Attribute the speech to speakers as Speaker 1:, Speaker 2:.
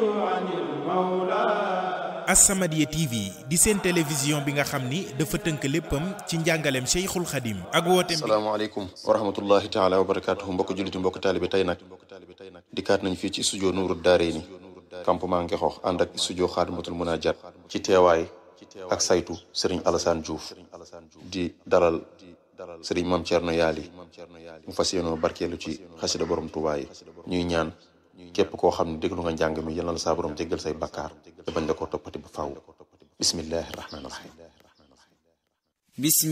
Speaker 1: As-Samadiyya TV di seen télévision bi nga xam ni dafa tënk léppam ci njàngaleem Cheikhul Khadim ak wooteem bi
Speaker 2: asalaamaaleykum wa rahmatullahi taala wa barakaatuhu mbokk julliti mbokk taalibe tey nag dikkaat nañ fii ci studio Nuuru Daarayni campement Ngexoox ànd ak studio Xaadimatul Munajat ci teewaay ak saytu Serigne Alassane Diouf di dalal Serigne Mame Thierno Yaali mu fas yéenoo barkeelu ci xasida borom Tuubaa yi ñuy ñaan képp koo xam ne déglu nga njàng mi yal na la saa borom jéggal say bakkaar te bañ la koo toppati ba faaw bismillahi rahmaani rahim